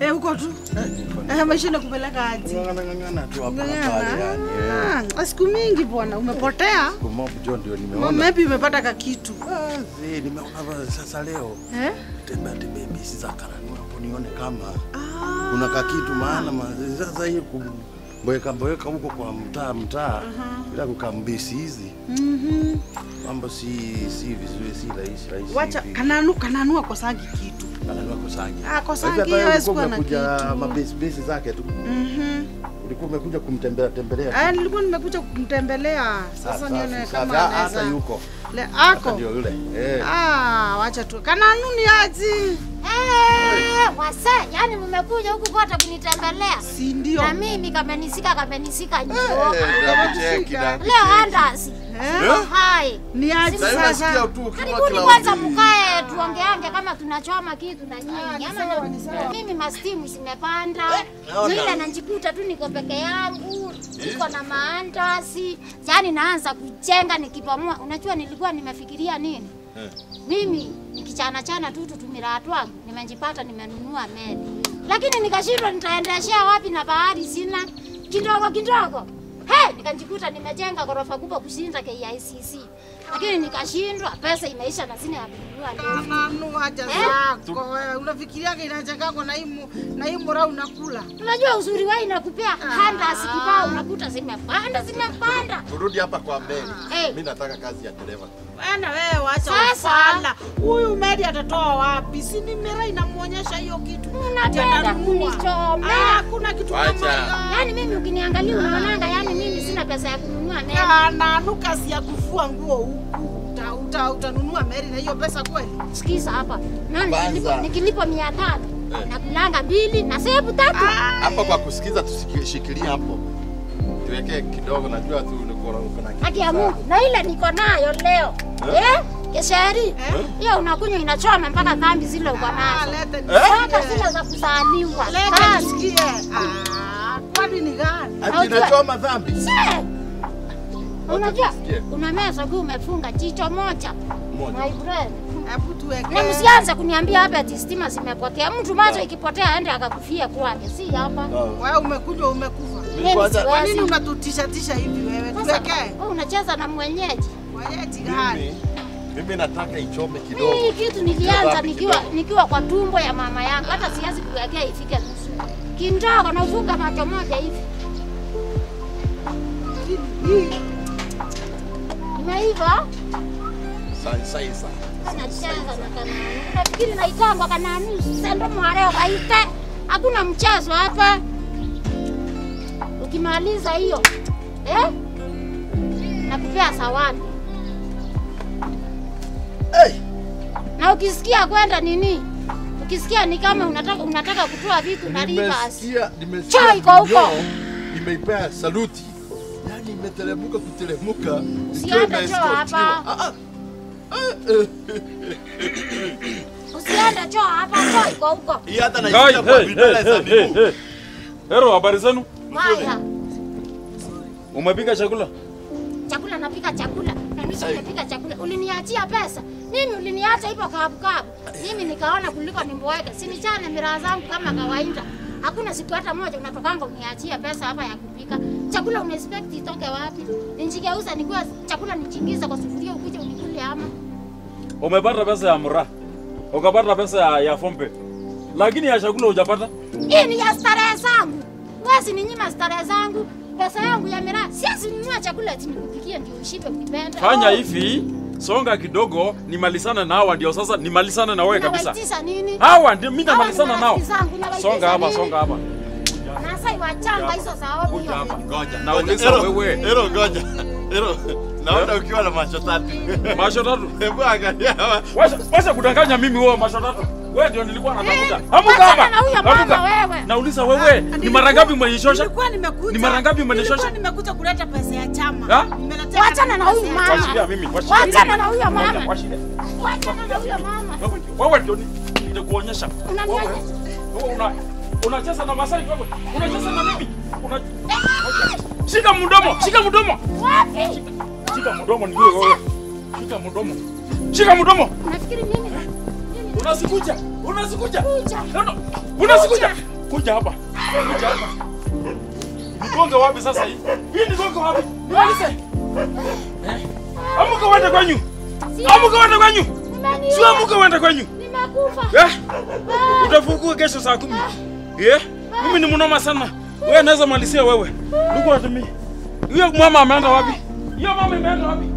Eh, uko tu. Eh, Eh, maisha inakupeleka aje? Ng'ang'ana tu hapa na pale Ng'ang'ana. yani. eh. Ah, siku mingi bwana, umepotea. Kumob John ndio Ma- nimeona. Maybe umepata kakitu. Ah, zi, nimeona hapa sasa leo. Eh? Tembea tembea bisi za karani hapo nione kama Ah. kuna kakitu maana ma- sasa hii kumboeka boeka huko kwa mtaa mtaa bila kukambisi hizi Mhm. mambo si si vizuri si rahisi rahisi. Wacha hivi. kananu kananu akosangi kitu. Anajua kusangi. Ah, kusangi Sasa hata hawezi ulikuwa kuwa na umekuja kitu. mabesi besi zake tu. Mhm. Ulikuwa umekuja kumtembelea tembelea. Ah, nilikuwa nimekuja kumtembelea. Sasa Safi, nione safi, kama safi. Ah, anaweza. Hata yuko. Le Hata ako. ndio yule. Eh. Ah, wacha tu. Kananu ni aji. Eh, wase, yani mmekuja huku kote kunitembelea. Si ndio? Na mimi kamenisika kamenisika njoo. Cheki na. Leo andasi. Eh? Hai. Ni aji Sasa unasikia sasa. tu ukiwa Karibuni kila kwanza wakati. mkae tuongeange kama tunachoma kitu na Ah, nyinyi. ni Ama sawa, na- ni sawa. mimi mastimu zimepanda. naona. Ile najikuta tu niko peke yangu, niko na maandasi. Yaani naanza kujenga nikipamua. Unajua nilikuwa nimefikiria nini? Mimi nikichana chana tu tutumira twangu nimejipata nimenunua meli, lakini nikashindwa nitaendeshea wapi na bahari sina kidogo kidogo. He, nikajikuta nimejenga ghorofa kubwa kushinda KICC, lakini nikashindwa, pesa imeisha na sina ya kununua lift. Kananu aja Eh? zako. wewe. Unafikiriaga inachanganywa na hii mu- na hii mura unakula. Unajua uzuri wao inakupea handa sikibao, unakuta zimepanda zimepanda. Turudi hapa kwa mbele. Eh. Mimi nataka kazi ya dereva. Bwana wewe wacha Sasa. ufala. Huyu Mary atatoa wapi? Si ni mera inamuonyesha hiyo kitu. Unapenda Atanunua. kunichomea. Ah, kuna kitu Wacha. kama hiyo. Yaani mimi ukiniangalia unaonanga, yani mimi sina pesa ya kununua meli. Kananu kazi ya kufua nguo huku. Uta, uta, utanunua Mary na hiyo pesa kweli? Sikiza hapa. Na Kwanza. nikilipo, nikilipo mia tatu na kulanga mbili na sebu tatu. Hapa kwa kusikiza tushikilie hapo. Tuwekee kidogo najua tu uko uko na kitu Haki ya sana. Mungu. Na ile niko nayo leo. Eh? Kesheri. Hiyo unakunywa inachoma mpaka dhambi zile uko Ah, nazo. leta Mpaka nisikie. zile za kuzaliwa. Leta Basi. nisikie. Ah, kwani ni gani? Ati inachoma dhambi. Se. Unajua tusikie. una meza ukiwa umefunga jicho moja. Moja. My friend. Hebu tuweke. Na msianze kuniambia hapa ati stima zimepotea. Mtu macho ikipotea aende akakufia kwake, si hapa. Wewe umekuja umekufa. Mimi kwanza- Kwa nini siwezi. unatutisha tisha hivi wewe? Sasa, Tuwekee. wewe unacheza na mwenyeji. Mwenyeji gani? Mimi mimi nataka ichome kidogo. Hii kitu nilianza Kidogo, nikiwa kidogo. nikiwa kwa tumbo ya mama yangu, hata siwezi kuwekea ifike nusu. Kindogo na ufunga macho moja hivi. Imeiva? Sai sai sai. Nacheza na kananu. Nafikiri naitangwa kananu sendo mwareo kaite. Hakuna mchezo hapa. Ukimaliza hiyo eh? Nakupea zawadi. Hey! Na ukisikia kwenda nini? Ukisikia ni kama unataka unataka kutoa vitu na rivers. Nimesikia nimesikia. Chai iko huko. video, Nimeipea saluti. Yaani imetelemuka kutelemuka. Usiende ikiwa choo hapa. imeescortiwa. Ah, ah. Ah, eh. Usiende choo hapa, choo iko huko. Hii hata Guy, naisikia kwa hey, vidole hey, za hey, hey, miguu. hey. Hero, habari zenu? Haya, Umepika chakula? chakula napika chakula. Na nisha napika chakula. Uliniachia pesa. Mimi uliniacha hivyo kabu kabu. Mimi nikaona kuliko nimboeke. Sinichane miraa zangu kama kawaida. Hakuna siku hata moja unatokanga uniachia pesa hapa ya kupika. Chakula unaexpect itoke wapi? Ninjigeuza nikuwa chakula nichingiza kwa sufuria ukuje unikule ama. Umepata pesa ya mura, ukapata pesa ya, ya fombe, lakini ya chakula hujapata. Hii ni ya starehe zangu. Wezi ni nyima starehe zangu. Pesa yangu ya miraa. Siwezi nunua chakula eti nikupikie ndio ushibe ukipenda. Fanya Oh. hivi, songa kidogo, nimalizane na hawa, ndio sasa nimalizane na wewe kabisa. Unawaitisha nini? Hawa ndio mimi Hawa ni namalizana nao. marafiki zangu, unawaitisha Songa hapa, nini? songa hapa. Nasai wachanga hizo za ovyo. Kuja hapa. Ngoja. Nauliza Ero, wewe. Ero ngoja. Ero. Naona ukiwa na macho tatu. Masho tatu. Hebu angalia hawa. Wacha wacha kudanganya mimi wewe masho tatu. Wewe ndio nilikuwa natafuta. Eh, Amuka wachana hapa. na huyo mama Amuka. wewe. Nauliza wewe, ni mara ngapi umenishosha? Nilikuwa nimekuja. Ni mara ngapi umenishosha? Nilikuwa nimekuja kuleta pesa ya chama. Ha? Nimeletea Wachana na huyu pesa ya mama. chama. Washiria mimi, washiria Wachana mimi. na huyo mama. Ngoja, washiria. Wachana na huyo mama. Wewe ndio- Wewe ndio ni- nitakuonyesha. Unanionyesha? Wewe wewe una unacheza na Masai wewe. Unacheza na mimi. Una Shika mdomo, shika mdomo. Wapi? Shika mdomo ni wewe. Shika mdomo. Shika mdomo. Unafikiri mimi? Unasikuja. Unasikuja. Kuja. No, no. Unasikuja. Kuja hapa. Kuja hapa. Nigonge wapi sasa hii? Hii nigonge wapi? Nimalize. Eh? Amuka uende kwenyu. Si- Amuka uende kwenyu. Umeniua. Sio amuka uende kwenyu. Nimekufa. Eh? Utafukua kesho saa kumi. Eh? Mimi ni mnoma sana. Wewe naweza malizia wewe. Look at me. Huyo mama ameenda wapi? Hiyo mama imeenda wapi?